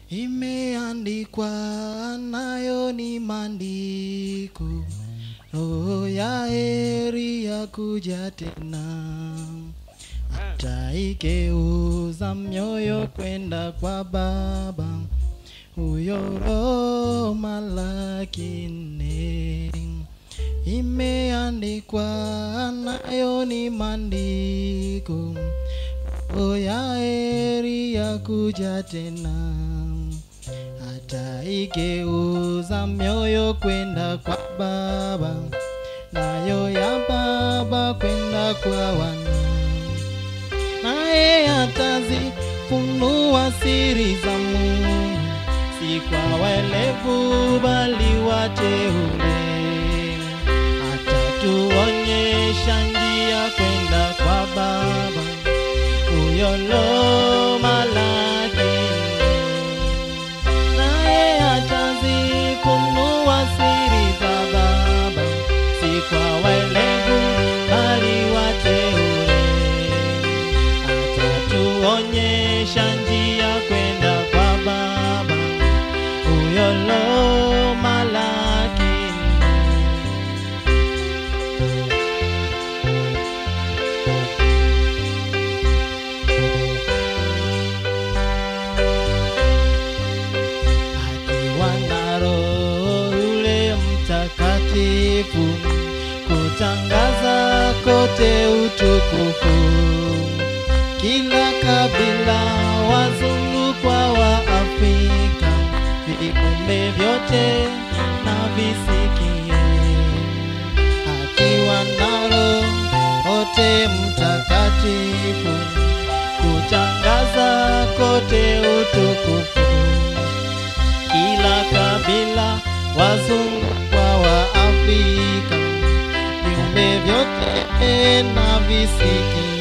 imeandikwa nayo ni maandiko roho ya heri ya kuja tena ataikeuza mioyo kwenda kwa baba huyo roho malaki nne imeandikwa nayo ni maandiko roho ya heri ya kuja tena ataigeuza mioyo kwenda kwa baba nayo ya baba kwenda kwa wana naye atazifunua siri za Mungu, si kwa welevu bali wateule. Atatuonyesha njia kwenda kwa Baba, huyo lo malaki naye atazifunua siri za Baba, si kwa welevu bali wateule atatuonyesha njia kwenda kwa Baba, huyo lo malaki akiwa na Roho yule Mtakatifu kutangaza kote utukufu kila kabila, wazungu kwa Waafrika, viumbe vyote na visikie, akiwa na Roho wote Mtakatifu kutangaza kote utukufu, kila kabila, wazungu kwa Waafrika, viumbe vyote na visikie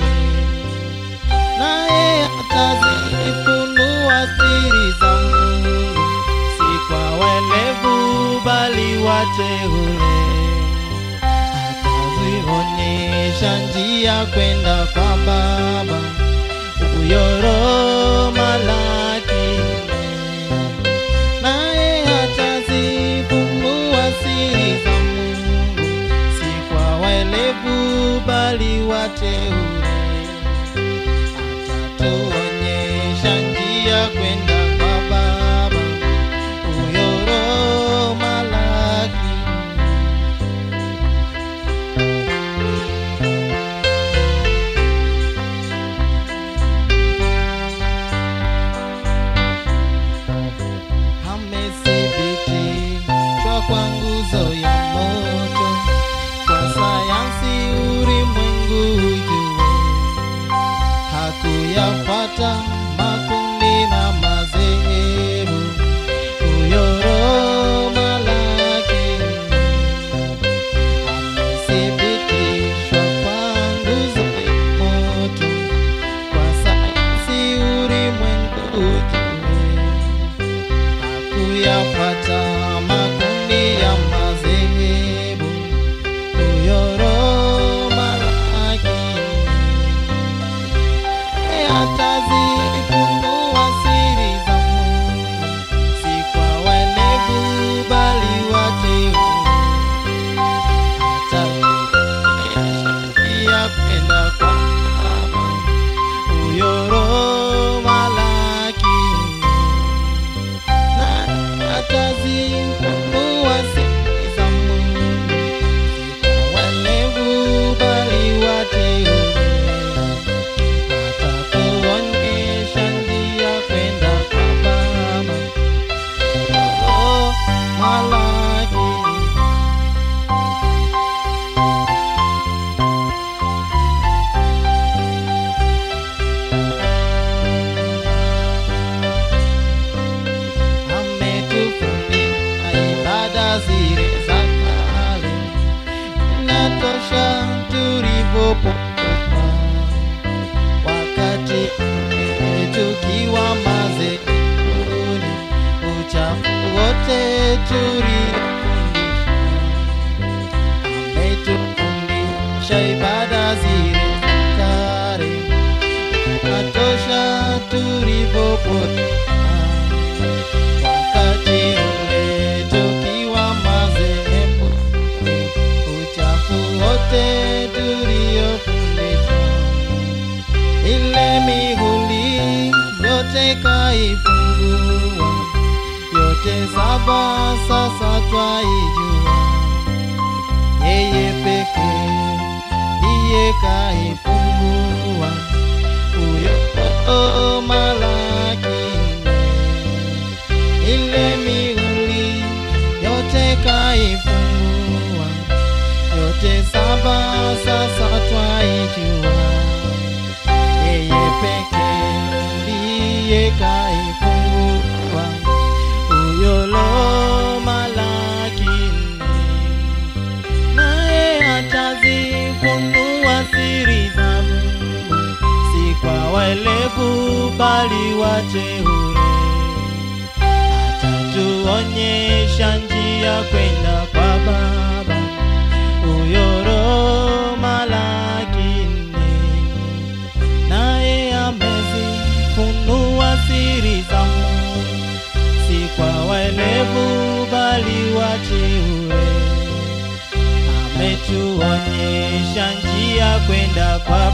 naye atazifunua siri za Mungu, si kwa welevu bali wateule. Atazionyesha njia kwenda kwa Baba, huyo Roho malaki naye atazifunua siri za Mungu, si kwa welevu bali wateule atatuonyesha njia kwenda kwa Baba, huyo Roho malaki amethibitishwa kwa nguzo ya moto, kwa sayansi ulimwengu ujue hakuyafuata makundi na madhehebu. Huyo Roho malaki amethibitishwa kwa nguzo ya moto, kwa sayansi ulimwengu ujue hakuyafuata makundi ya madhehebu. Huyo Roho malaki atazifunua siri za Mungu, si kwa welevu bali wateule. Ataonyesha njia kwenda kwa Baba, huyo Roho malaki na atazifunua siri za Mungu, si kwa welevu bali wateule atatuonyesha njia kwenda kwa Baba. Oh, malaki ametufundisha ibada zile za kale, inatosha tulivyopotoka wakati ule tukiwa mazekuni, uchafu wote tuliofundishwa. Ametufundisha ibada zile za kale, inatosha tulivyopotoka kaifungua yote saba, sasa twaijua yeye pekee ndiye kaifungua huyo oh, Malaki nne ile mihuri yote kaifungua yote saba, sasa twaijua yeye pekee ndiye kaifungua huyo lo Malaki nne naye atazifunua siri za Mungu, si kwa waelevu bali wateule. Atatuonyesha njia kwenda kwa Baba, huyo Roho Malaki nne, naye amezifunua siri za Mungu, si kwa waelevu bali wateule ametuonyesha njia kwenda kwa